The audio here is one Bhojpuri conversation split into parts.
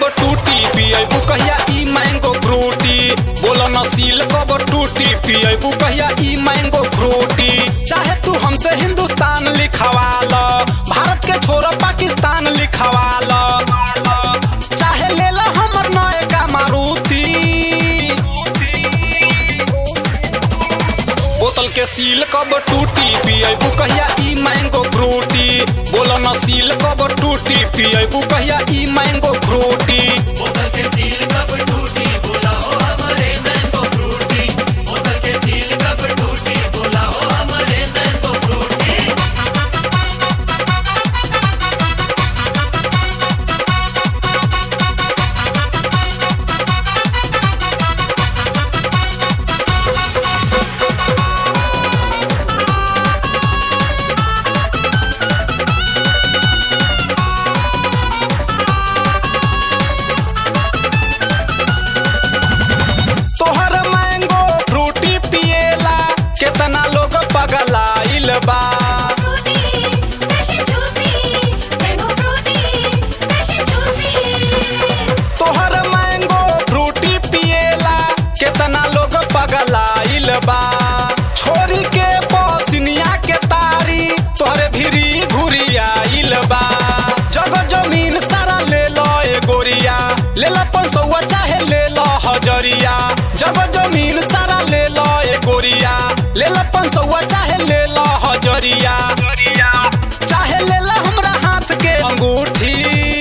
कब टूटी पियबू कहिया ई मैंगो फ्रूटी बोलो नसील कब टूटी पियबू कहिया ई मैंगो फ्रूटी चाहे तू हमसे हिंदुस्तान लिखवा ल भारत के छोरा पाकिस्तान लिखवा ल चाहे ले ला हमर नए का मारुति बोतल के सील कब टूटी पियबू कहिया ई मैंगो फ्रूटी बोलो नसील कब टूटी पियबू कहिया ई मैंगो फ्रूटी बोतल के सील कब टूटी बोला हो हमारे मैंगो फ्रूटी बोतल के सील कब टूटी बोला हो हमारे मैंगो फ्रूटी तोहर मैंगो फ्रूटी पिएला केतना लोग पगलाइल बा Fruity, fresh and juicy. Mango fruity, fresh and juicy. तोहर मैंगो फ्रूटी पिएला केतना लोग पगलाइल बा छोरी के पसिनिया के तारी तोहरे भिरी घुरियाइल बा जग जमीन सारा ले लो ए गोरिया ले लो पंसौआ चाहे ले लो हजरिया जग जमीन सारा ले लो ए गोरिया ले लो पंसौआ चाहे ले लो हजरिया चाहे ले लो हमरा हाथ के अंगूठी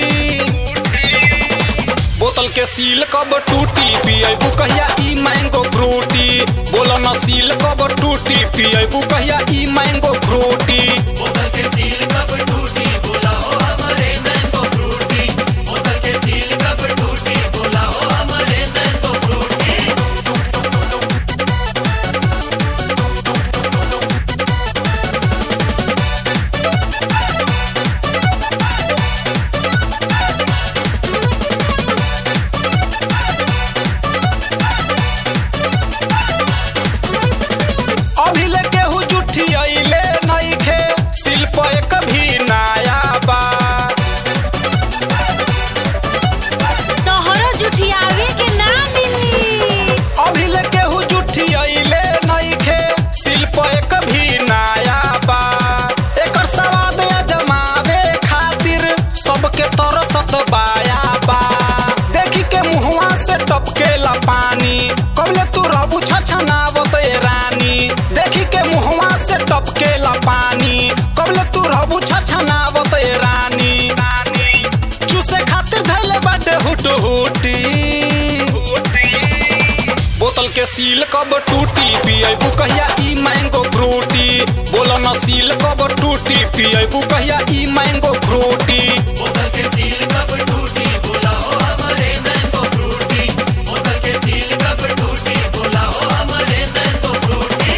बोतल के सील कब टूटी पियबू कहिया ई मैंगो फ्रूटी बोलो न सील कब टूटी पियबू कहिया ई मैंगो फ्रूटी बोतल के सील कब टूटी बोला हो हमारे मैंगो फ्रूटी बोतल के सील कब टूटी बोला हो हमारे मैंगो फ्रूटी अभी ले केहू जुठी अइले नइखे शिल्प एक भी नया बा तोहरो जुठियावे के ना मिली अभी ले केहू जुठी अइले नइखे शिल्प एक भी नया बा एकर स्वाद अजमावे खातिर सबके तरसत बाया बा देखी के मुहवा से टपकेला पानी कबले तू रहबू छछनावत ए रानी देखी के मुहवा से टपकेला पानी कबले तू रहबू छछनावत ए रानी चूसे खातिर धैले बाटे हुट हुटी बोतल के सील कब टूटी पियबू कहिया ई मैंगो फ्रूटी बोलो न सील कब टूटी पियबू कहिया ई मैंगो फ्रूटी बोतल के सील कब टूटी बोला हो हमारे मैंगो फ्रूटी बोतल के सील कब टूटी बोला हो हमारे मैंगो फ्रूटी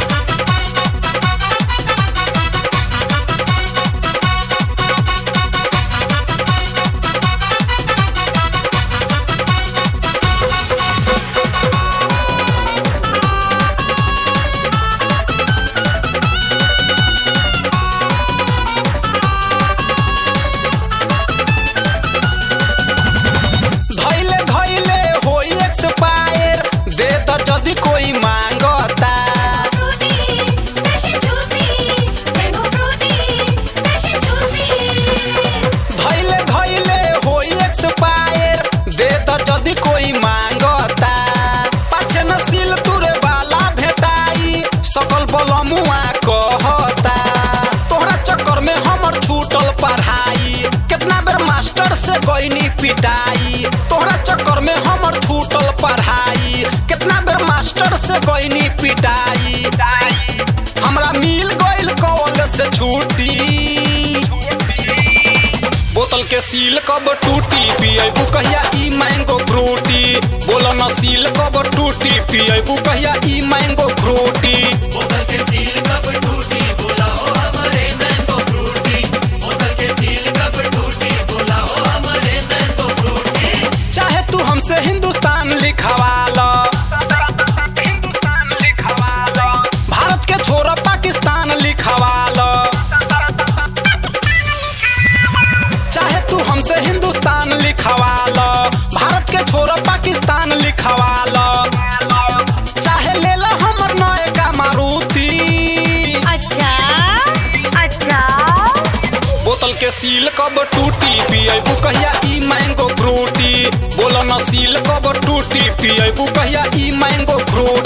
धैले धैले होई एक्सपायर दे त जदी कोई मांगता Fruity, fresh and juicy. Mango fruity, fresh and juicy. धैले धैले होई एक्सपायर दे त जदी कोई मांगता पाछे न सील तुरे वाला भेटाई सकल बलमुआ कहता तोहरा चक्कर में हमर छूटल पढ़ाई कितना बेर मास्टर से गईनी पिटाई तोहरा चक्कर में हमर छूटल पढ़ाई कितना बेर मास्टर से गईनी पिटाई हमरा मिल गइल कॉलेज से छुट्टी बोतल के सील कब टूटी पियबू कहिया ई मैंगो फ्रूटी बोलो न सील कब टूटी पियबू कहिया ई मैंगो फ्रूटी बोतल के सील कब टूटी बोला हो हमारे मैंगो फ्रूटी बोतल के सील कब टूटी बोला हो हमारे मैंगो फ्रूटी चाहे तू हमसे हिंदुस्तान लिखवा लो भारत के छोरा पाकिस्तान लिखवा लो चाहे तू हमसे हिंदुस्तान लिखवा लो बोतल के सील कब टूटी पियबू कहिया ई मैंगो फ्रूटी बोलो न सील कब टूटी पियबू कहिया ई मैंगो फ्रूटी